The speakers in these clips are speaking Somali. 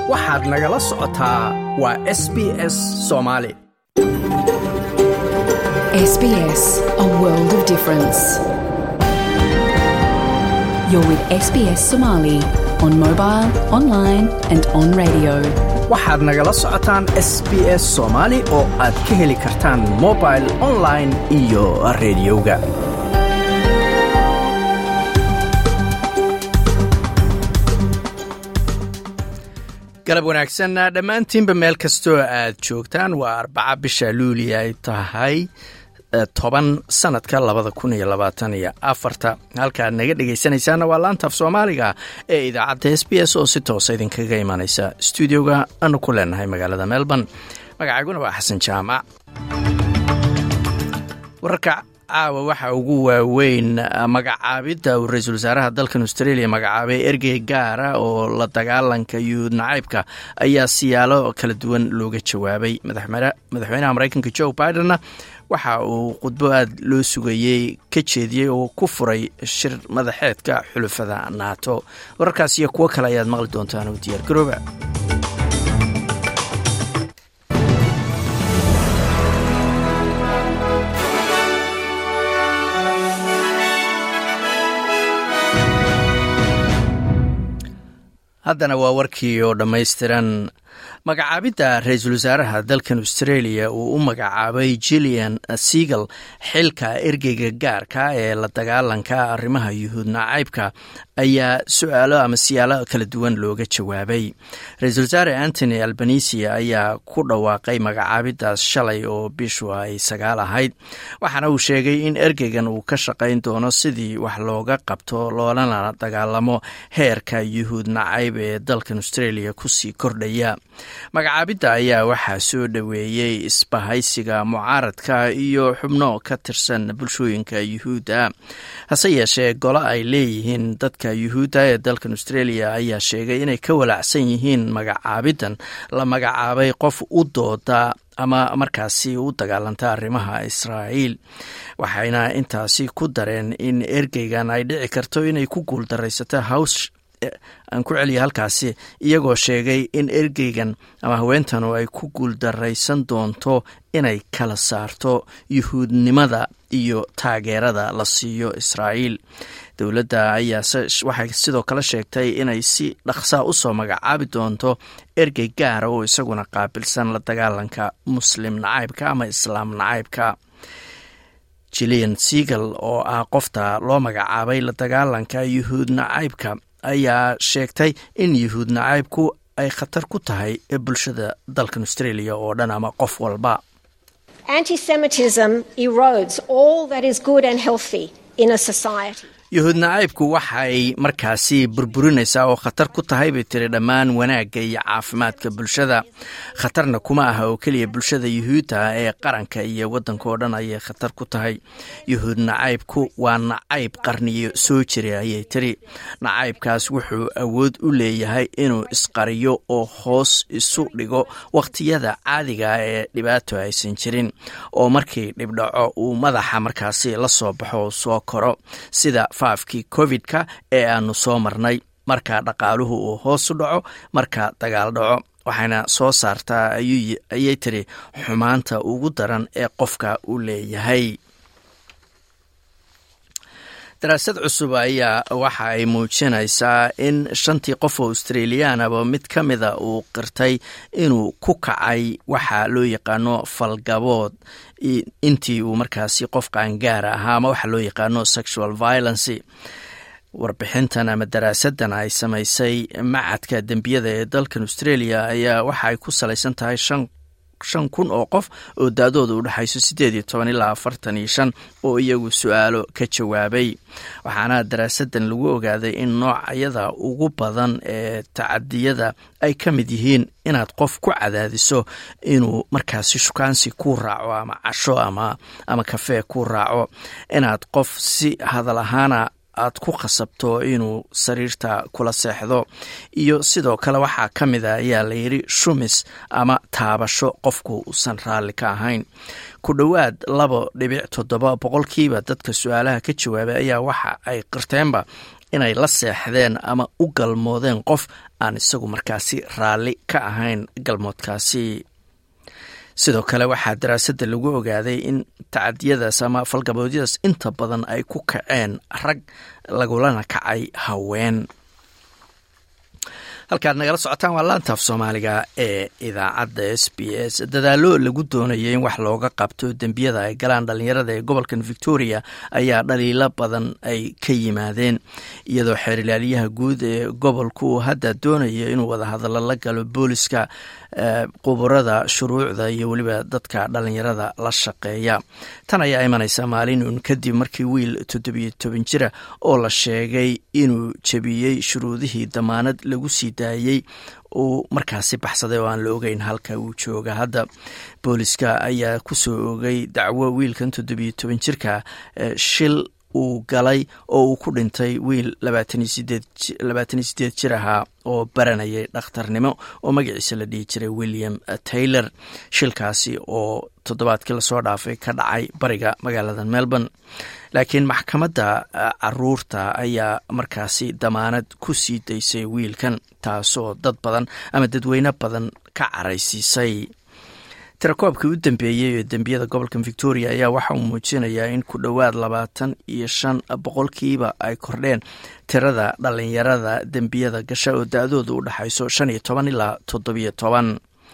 waxaad nagala socotaa waa s b s soomaali SBS, a world of difference. You're with SBS Somali on mobile, online, and on radio. waxaad nagala socotaan s b s soomaali oo aad ka heli kartaan mobil online iyo rediyoga galab wanaagsan dhammaantiinba meel kastoo aad joogtaan waa arbaca bisha luuli ay tahay toban sanadka labada kun iyo labaatan iyo afarta halkaad naga dhegaysanaysaana waa laantaaf soomaaliga ee idaacadda s b s oo si toosa idinkaga imanaysa stuudioga aanu ku leenahay magaalada melbourne magacayguna waa xasan jaamac wararka caawa waxaa ugu waaweyn magacaabidda uu ra-iisul wasaaraha dalkan australia magacaabay ergey gaara oo la dagaalanka yuhuud nacaybka ayaa siyaalo kala duwan looga jawaabay madaxweynaha maraykanka joe bidenna waxa uu khudbo aad loo sugayey ka jeediyey oo ku furay shir madaxeedka xulufada naato wararkaas iyo kuwo kale ayaad maqli doontaan oo diyaar garooba haddana waa warkii oo dhammaystiran magacaabidda ra-iisul wasaaraha dalkan australia uu u magacaabay jillian seagal xilka ergeyga gaarka ee la dagaalanka arrimaha yuhuud nacaybka ayaa su-aalo ama siyaalo kala duwan looga jawaabay ra-iisul wasaare antony albanisia ayaa ku dhawaaqay magacaabiddaas shalay oo bishu ay sagaal ahayd waxaana uu sheegay in ergeygan uu ka shaqayn doono sidii wax looga qabto loolana dagaalamo heerka yuhuud nacayb ee dalkan australia kusii kordhaya magacaabidda ayaa waxaa soo dhoweeyey isbahaysiga mucaaradka iyo xubno ka tirsan bulshooyinka yuhuudda hase yeeshee golo ay leeyihiin dadka yuhuudda ee dalkan australia ayaa sheegay inay ka walaacsan yihiin magacaabiddan la magacaabay qof u dooda ama markaasi u dagaalanta arrimaha israa'iil waxayna intaasi ku dareen in ergeygan ay dhici karto inay ku guuldaraysato haws aan ku celiya halkaasi iyagoo sheegay in ergeygan ama haweentanu ay ku guuldaraysan doonto inay kala saarto yuhuudnimada iyo taageerada la siiyo israa'iil dowladda ayaa waxay sidoo kale sheegtay inay si dhaqsaa usoo magacaabi doonto ergey gaara oo isaguna qaabilsan la dagaalanka muslim nacaybka ama islaam nacaybka jillian seagal oo ah qofta loo magacaabay la dagaalanka yuhuud nacaybka ayaa sheegtay in yuhuud nacaybku ay khatar ku tahay bulshada dalkan australia oo dhan ama qof walba yuhuud nacaybku waxay markaasi burburinaysaa oo khatar ku tahay bay tiri dhammaan wanaagga iyo caafimaadka bulshada khatarna kuma aha oo keliya bulshada yuhuudda ee qaranka iyo waddanka oo dhan ayay khatar ku tahay yuhuud nacaybku waa nacayb qarniyo soo jiray ayay tiri nacaybkaas wuxuu awood u leeyahay inuu isqariyo oo hoos isu dhigo wakhtiyada caadiga ee dhibaato aysan jirin oo markii dhibdhaco uu madaxa markaasi la soo baxo oo soo koro sida faafkii covid-ka ee aanu soo marnay marka dhaqaaluhu uu hoos u dhaco marka dagaal dhaco waxayna soo saartaa ayay tiri xumaanta ugu daran ee qofka uu leeyahay daraasad cusub ayaa waxa ay muujinaysaa in shantii qof oo australiyaanaba mid ka mida uu qirtay inuu ku kacay waxa loo yaqaano falgabood intii uu markaasi qof qaangaara ahaa ama waxa loo yaqaano sexual violency warbixintan ama daraasadan ay samaysay macadka dembiyada ee dalkan australia ayaa waxa ay ku salaysan tahay shan shan kun oo qof oo da-dooda u dhexayso siddeed iyo toban ilaa afartan iyo shan oo iyagu su-aalo ka jawaabay waxaana daraasadan lagu ogaaday in noocyada ugu badan ee tacadiyada ay ka mid yihiin inaad qof ku cadaadiso inuu markaasi shukaansi ku raaco ama casho ama ama kafee ku raaco inaad qof si hadal ahaana aad ku khasabto inuu sariirta kula seexdo iyo sidoo kale waxaa ka mid a ayaa layidhi shumis ama taabasho qofku uusan raalli ka ahayn ku dhowaad laba dhibic toddoba boqolkiiba dadka su-aalaha ka jawaabay ayaa waxa ay qirteenba inay la seexdeen ama u galmoodeen qof aan isagu markaasi raalli ka ahayn galmoodkaasi sidoo kale waxaa daraasadda lagu ogaaday in tacadiyadaas ama falgaboodyadaas inta badan ay ku kaceen rag lagulana kacay haween halkaad nagala socotaan waa laantaaf soomaaliga ee idaacadda s b s dadaalo lagu doonayay in wax looga qabto dembiyada ay galaan dhalinyarada ee gobolkan victoria ayaa dhaliilo badan ay ka yimaadeen iyadoo xeerilaalyaha guud ee gobolku uu hadda doonaya inuu wadahadallo la galo booliska quburada shuruucda iyo weliba dadka dhalinyarada la shaqeeya tan ayaa imanaysa maalin uun kadib markii wiil toddobiyo toban jira oo la sheegay inuu jebiyey shuruudihii damaanad lagu sii daayey uu markaasi baxsaday oo aan la ogeyn halka uu jooga hadda booliska ayaa kusoo ogay dacwo wiilkan toddobiyo toban jirka shil uu galay oo uu ku dhintay wiil labaataniyo sideed jir ahaa oo baranayay dhakhtarnimo oo magaciisa la dhihi jiray william taylor shilkaasi oo toddobaadkii lasoo dhaafay ka dhacay bariga magaalada melbourne laakiin maxkamadda caruurta ayaa markaasi damaanad ku sii daysay wiilkan taasoo dad badan ama dadweyne badan ka caraysiisay tirakoobkii u dambeeyey ee dembiyada gobolka victoria ayaa waxa uu muujinayaa in ku dhowaad labaatan iyo shan boqolkiiba ay kordheen tirada dhalinyarada dembiyada gasha oo da-dooda u dhexayso shan iyo toban ilaa toddobiyo toban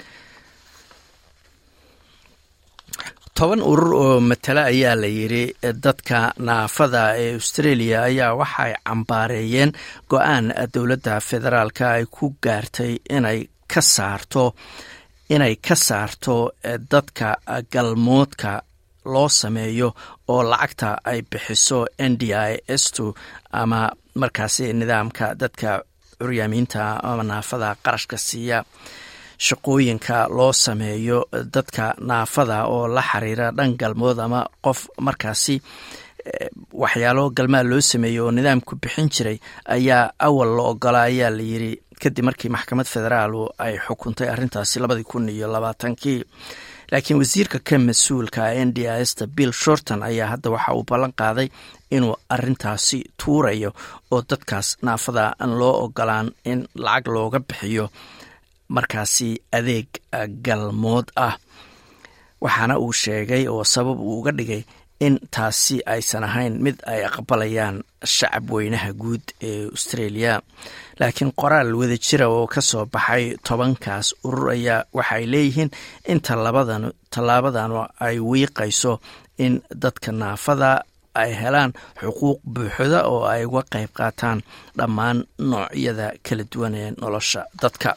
toban urur oo matale ayaa la yidhi dadka naafada ee australia ayaa waxay cambaareeyeen go-aan dowladda federaalka ay ku gaartay inay ka saarto inay ka saarto dadka galmoodka loo sameeyo oo lacagta ay bixiso n d i s t ama markaasi nidaamka dadka curyaamiinta ama naafada qarashka siiya shaqooyinka loo sameeyo dadka naafada oo la xiriira dhan galmood ama qof markaasi waxyaalo galmaa loo sameeyo oo nidaamku bixin jiray ayaa awal la ogola ayaa la yiri kadib markii maxkamad federaal ay xukuntay arrintaasi labadii kun iyo labaatankii laakiin wasiirka ka mas-uulka n d i sta bill shorton ayaa hadda waxa uu ballan qaaday inuu arintaasi tuurayo oo dadkaas naafada aan loo ogolaan in lacag looga bixiyo markaasi adeeg galmood ah waxaana uu sheegay oo sabab uu uga dhigay in taasi aysan ahayn mid ay aqbalayaan shacab weynaha guud ee australia laakiin qoraal wada jira oo ka soo baxay tobankaas urur ayaa waxaay leeyihiin in tallaabadan ay wiiqayso in dadka naafada ay helaan xuquuq buuxda oo ay uga qayb qaataan dhammaan noocyada kala duwan ee nolosha dadka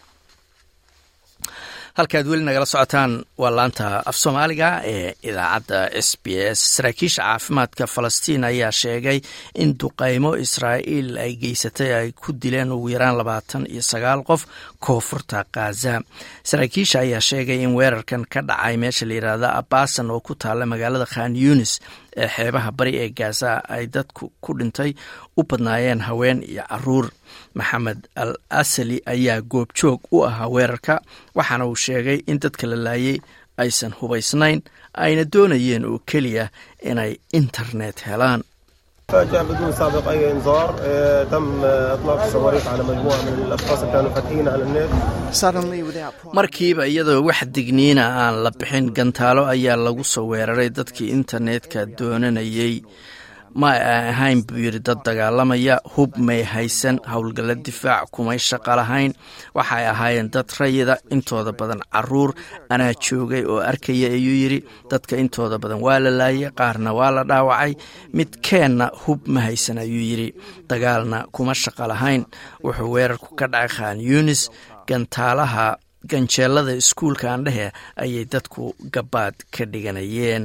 halkaad weli nagala socotaan waa laanta af soomaaliga ee idaacadda s b s saraakiisha caafimaadka falastiin ayaa sheegay in duqeymo israa'iil ay geysatay ay ku dileen ugu yaraan labaatan iyo sagaal qof koonfurta khaza saraakiisha ayaa sheegay in weerarkan ka dhacay meesha la yidhaahda abasan oo ku taalla magaalada khan yunis ee xeebaha bari ee gaza ay dadku ku dhintay u badnaayeen haween iyo caruur maxamed al asali ayaa goobjoog u ahaa weerarka waxaana uu sheegay in dadka la laayay aysan hubaysnayn ayna doonayeen oo keliya inay internet helaan فجأة بدون سابق أي إنذار تم إطلاق الصواريخ على مجموعة من الأشخاص اللي كانوا فاتحين على النت markiiba iyadoo wax digniina aan la bixin gantaalo ayaa lagu soo weeraray dadkii internetka doonanayay ma ay ahayn buu yidhi dad dagaalamaya hub may haysan howlgalla difaac kumay shaqo lahayn waxay ahaayeen dad rayida intooda badan caruur anaa joogay oo arkaya ayuu yidhi dadka intooda badan waa la laayay qaarna waa la dhaawacay mid keenna hub ma haysan ayuu yidhi dagaalna kuma shaqo lahayn wuxuu weerarku ka dhacay khan yunis gantaalaha ganjeelada iskuulka aandhehe ayay dadku gabaad ka dhiganayeen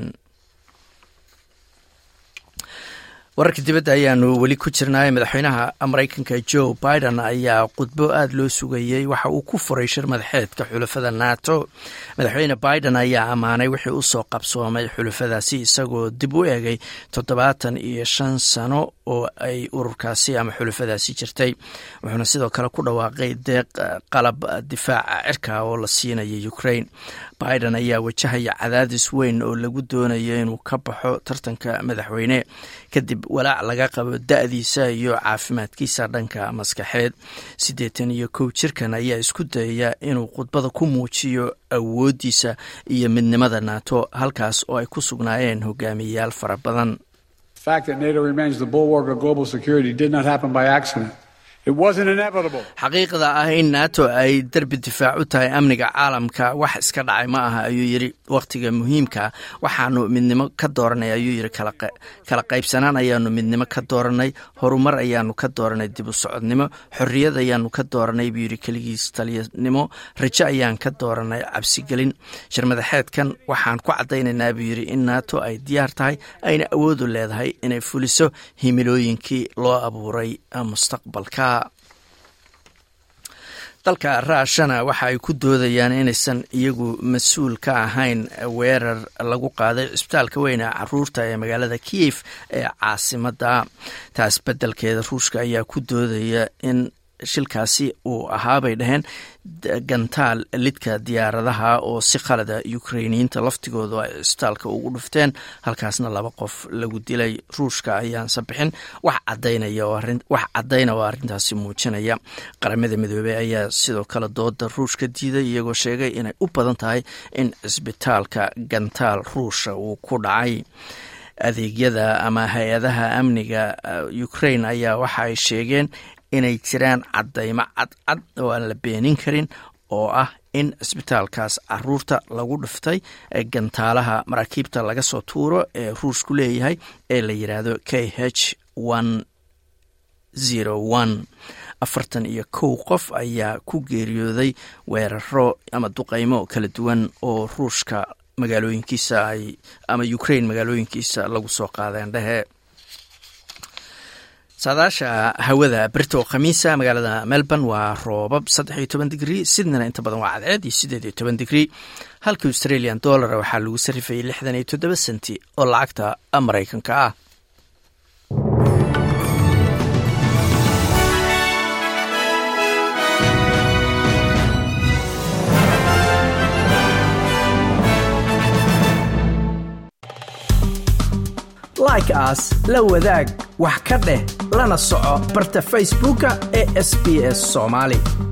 wararka dibadda ayaanu weli ku jirnay madaxweynaha maraykanka joe biden ayaa khudbo aada loo sugayey waxa uu ku furay shir madaxeedka xulafada nato madaxweyne biden ayaa ammaanay wixii usoo qabsoomay xulafadaasi isagoo dib u eegay toddobaatan iyo shan sano oo ay ururkaasi ama xulufadaasi jirtay wuxuuna sidoo kale ku dhawaaqay deeq qalab difaaca cirka oo la siinaya ukraine biden ayaa wajahaya cadaadis weyn oo lagu doonayo inuu ka baxo tartanka madaxweyne kadib walaac laga qabo da-diisa iyo caafimaadkiisa dhanka maskaxeed siddeetan iyo kow jirkan ayaa isku dayaya inuu khudbada ku muujiyo awooddiisa iyo midnimada nato halkaas oo ay ku sugnaayeen hogaamiyeyaal fara badan xaqiiqda ah in nato ay derbi difaac u tahay amniga caalamka wax iska dhacay ma aha ayuu yidhi wakhtiga muhiimka waxaanu midnimo ka dooranay ayuu yidhi kala qaybsanaan ayaanu midnimo ka dooranay horumar ayaanu ka dooranay dib u socodnimo xorriyad ayaanu ka dooranay buu yidhi keligiis taliyanimo rajo ayaan ka dooranay cabsigelin shirmadaxeedkan waxaan ku caddaynaynaa buu yidhi in nato ay diyaar tahay ayna awoodu leedahay inay fuliso himilooyinkii loo abuuray mustaqbalka dalka ruushana waxa ay ku doodayaan inaysan iyagu mas-uul ka ahayn weerar lagu qaaday cisbitaalka weyne caruurta ee magaalada kiyef ee caasimada taas beddelkeeda ruushka ayaa ku doodaya in shilkaasi uu ahaabay dhaheen gantaal lidka diyaaradaha oo si khalada ukrainiyiinta laftigoodu ay cisbitaalka ugu dhufteen halkaasna laba qof lagu dilay ruushka ayaanse bixin wax cadaynawax caddayna oo arrintaasi muujinaya qaramada midoobey ayaa sidoo kale dooda ruushka diiday iyagoo sheegay inay u badan tahay in cisbitaalka gantaal ruusha uu ku dhacay adeegyada ama hay-adaha amniga ukraine ayaa waxa ay sheegeen inay jiraan caddaymo cadcad oo aan la beenin karin oo ah in cisbitaalkaas caruurta lagu dhiftay gantaalaha maraakiibta laga soo tuuro ee ruushku leeyahay ee la yidhaahdo k h afartan iyo kow qof ayaa ku geeriyooday weeraro ama duqeymo kala duwan oo ruushka magaalooyinkiisa ay ama ukraine magaalooyinkiisa lagu soo qaadeen dhehe saadaasha hawada berito khamiisa magaalada melbourne waa roobab saddex iyo toban digrii sydneyna inta badan waa cadceed iyo siddeed iyo toban digrii halka australian dollara waxaa lagu sarrifayay lixdan iyo toddoba senti oo lacagta maraykanka ah like aas la wadaag wax ka dheh lana soco barta facebooka ee sb s somaali